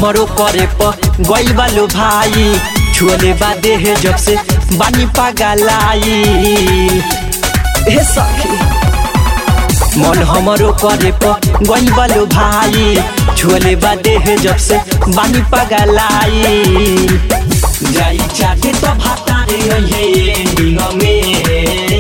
हमरो करे प गइल बालो भाई छुअले बा देह जब से बानी पागलाई हे सखी मन हमरो करे प गइल बालो भाई छुअले बा देह जब से बानी पागलाई जाई चाटे तो भातारे हे एंडिंग में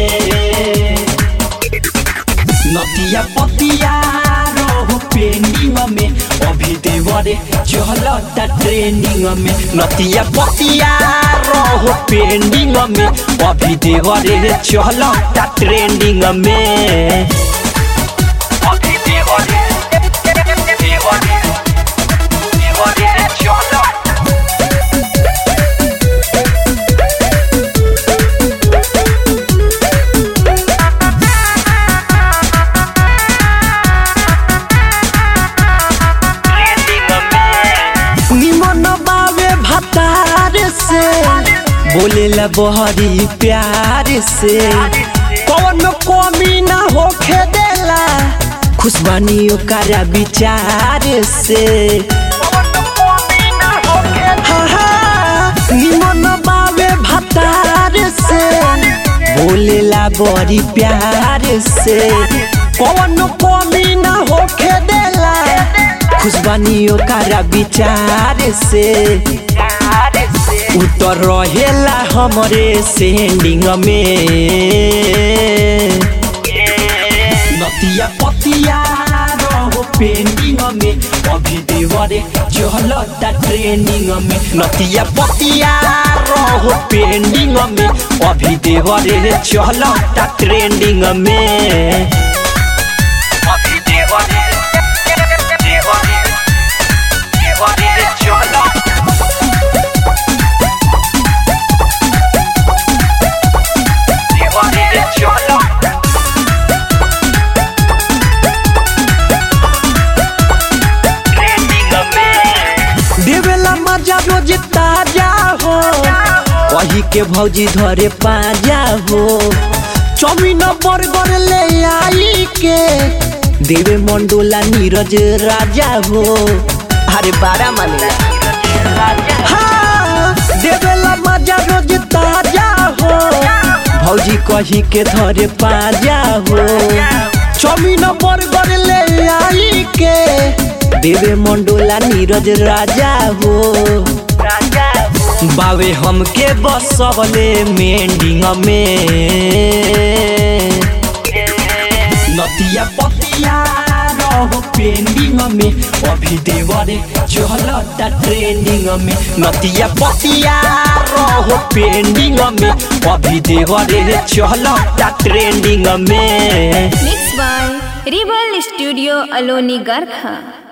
नदिया पतिया रहो पेंडिंग में अभी देवरे चलता ट्रेंडिंग में नदिया पतिया रहो पेंडिंग में अभी देवरे चलता ट्रेंडिंग में अभी देवरे देवरे देवरे चलता निमन बावे भतार से बोलेला बहरी प्यार से कौन कमी ना होखे देला खुशबानी ओकरा विचार से हाँ, हाँ, निमन बावे भतार से बोलेला बड़ी प्यार से कौन कमी ना होखे देला खुशबानी ओकरा विचार से उतर रहेला हमरे सेंडिंग में नतिया पतिया रहो पेंडिंग में अभी देवरे चलता ट्रेनिंग में नतिया पतिया रहो पेंडिंग में अभी देवरे चलता ट्रेंडिंग में अभी देवरे देवरे देवरे चलता देवरे चलता देवेला मजा रोज ताजा हो वही के भौजी धरे पाजा हो चौमिन बर्गर ले आई के देवे मंडोला नीरज राजा हो अरे बारा माने हाँ, देवेला मजा रोज ताजा हो भौजी कही के धरे पाजा हो चौमिन बर्गर ले आई के देवे मंडोला नीरज राजा हो बावे हमके बसवले मेंडिंग में नदिया पतिया रहो पेंडिंग में अभी देवरे चलता ट्रेंडिंग में नदिया पतिया रहो पेंडिंग में अभी देवरे चलता ट्रेंडिंग में Mixed by Rebel Studio Aloni Garkha.